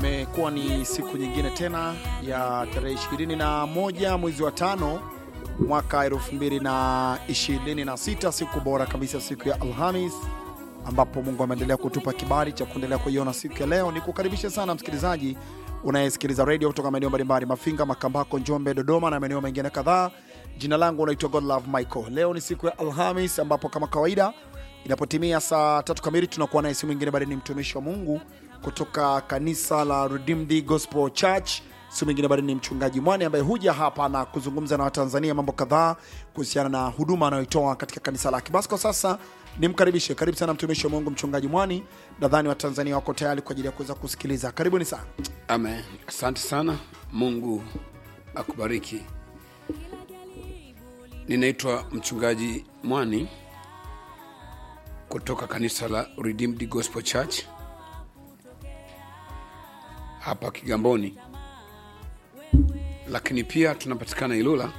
imekuwa ni siku nyingine tena ya tarehe 21 mwezi wa tano mwaka 2026, siku bora kabisa, siku ya Alhamis ambapo Mungu ameendelea kutupa kibali cha kuendelea kuiona siku ya leo. Ni kukaribisha sana msikilizaji unayesikiliza redio kutoka maeneo mbalimbali, Mafinga, Makambako, Njombe, Dodoma na maeneo mengine kadhaa. Jina langu unaitwa Godlove Michael. Leo ni siku ya Alhamis ambapo kama kawaida inapotimia saa tatu kamili tunakuwa naye si mwingine bali ni mtumishi wa Mungu kutoka kanisa la Redeemed Gospel Church, si mwingine bali ni mchungaji Mwani ambaye huja hapa na kuzungumza na Watanzania mambo kadhaa kuhusiana na huduma anayoitoa katika kanisa lake. Basi kwa sasa nimkaribishe, karibu sana mtumishi wa Mungu mchungaji Mwani. Nadhani Watanzania wako tayari kwa ajili ya kuweza kusikiliza. Karibuni sana. Amen. Asante sana. Mungu akubariki. Ninaitwa mchungaji Mwani kutoka kanisa la Redeemed Gospel Church hapa Kigamboni, lakini pia tunapatikana Ilula,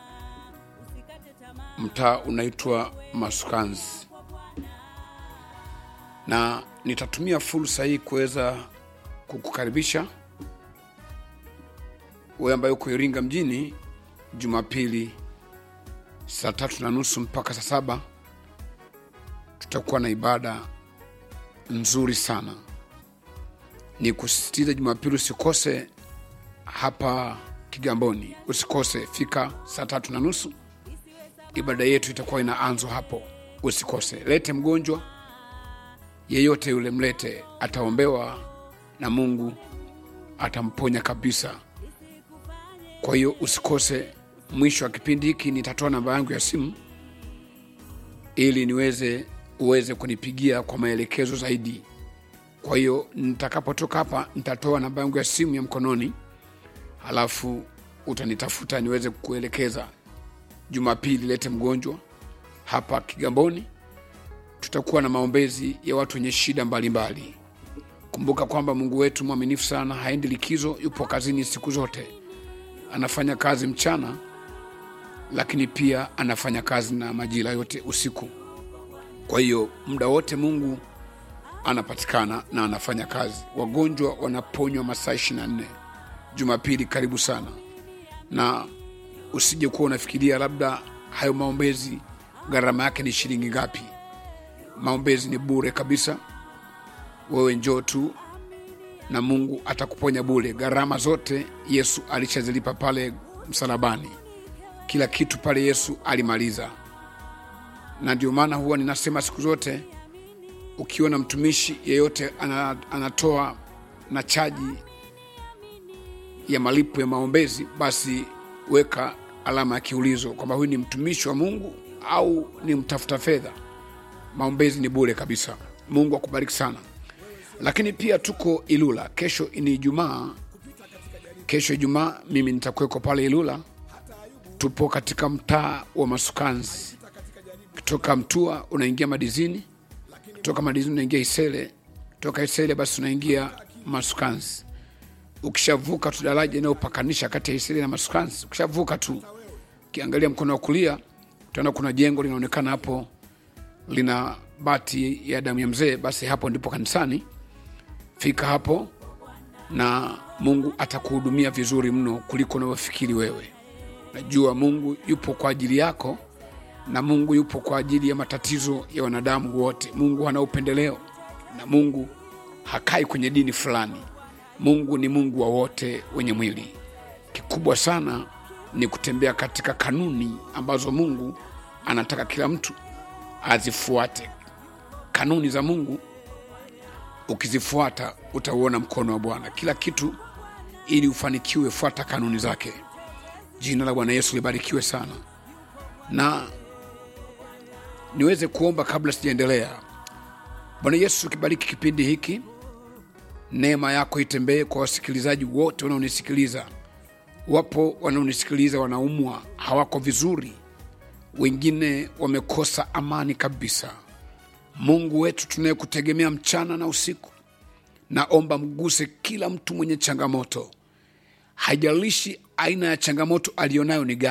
mtaa unaitwa Masukanzi, na nitatumia fursa hii kuweza kukukaribisha wewe ambaye uko Iringa mjini Jumapili saa tatu na nusu mpaka saa saba tutakuwa na ibada nzuri sana. Ni kusisitiza Jumapili usikose hapa Kigamboni, usikose, fika saa tatu na nusu. Ibada yetu itakuwa inaanzwa hapo, usikose. Lete mgonjwa yeyote yule, mlete, ataombewa na Mungu atamponya kabisa. Kwa hiyo usikose. Mwisho wa kipindi hiki nitatoa namba yangu ya simu ili niweze uweze kunipigia kwa maelekezo zaidi. Kwa hiyo nitakapotoka hapa nitatoa namba yangu ya simu ya mkononi, halafu utanitafuta niweze kukuelekeza. Jumapili lete mgonjwa hapa Kigamboni, tutakuwa na maombezi ya watu wenye shida mbalimbali mbali. Kumbuka kwamba Mungu wetu mwaminifu sana, haendi likizo, yupo kazini siku zote, anafanya kazi mchana, lakini pia anafanya kazi na majira yote usiku. Kwa hiyo muda wote Mungu anapatikana na anafanya kazi. Wagonjwa wanaponywa masaa 24. Jumapili karibu sana, na usije kuwa unafikiria labda hayo maombezi gharama yake ni shilingi ngapi. Maombezi ni bure kabisa. Wewe njoo tu na Mungu atakuponya bure. Gharama zote Yesu alishazilipa pale msalabani, kila kitu pale Yesu alimaliza. Na ndio maana huwa ninasema siku zote, ukiona mtumishi yeyote ana, anatoa na chaji ya malipo ya maombezi, basi weka alama ya kiulizo kwamba huyu ni mtumishi wa Mungu au ni mtafuta fedha. Maombezi ni bure kabisa. Mungu akubariki sana lakini pia tuko Ilula. Kesho ni Ijumaa, kesho Ijumaa mimi nitakuweko pale Ilula. Tupo katika mtaa wa Masukanzi, kutoka Mtua unaingia Madizini, kutoka Madizini unaingia Isele, kutoka Isele basi unaingia Masukanzi. Ukishavuka tu daraja inayopakanisha kati ya Isele na Masukanzi, ukishavuka tu, ukiangalia mkono wa kulia utaona kuna jengo linaonekana hapo, lina bati ya damu ya mzee, basi hapo ndipo kanisani. Fika hapo na Mungu atakuhudumia vizuri mno kuliko unavyofikiri wewe. Najua Mungu yupo kwa ajili yako na Mungu yupo kwa ajili ya matatizo ya wanadamu wote. Mungu hana upendeleo na Mungu hakai kwenye dini fulani. Mungu ni Mungu wa wote wenye mwili. Kikubwa sana ni kutembea katika kanuni ambazo Mungu anataka kila mtu azifuate. Kanuni za Mungu ukizifuata utauona mkono wa Bwana. Kila kitu ili ufanikiwe, fuata kanuni zake. Jina la Bwana Yesu libarikiwe sana, na niweze kuomba kabla sijaendelea. Bwana Yesu, kibariki kipindi hiki, neema yako itembee kwa wasikilizaji wote wanaonisikiliza. Wapo wanaonisikiliza wanaumwa, hawako vizuri, wengine wamekosa amani kabisa. Mungu wetu tunayekutegemea mchana na usiku, naomba mguse kila mtu mwenye changamoto, haijalishi aina ya changamoto aliyonayo ni gani.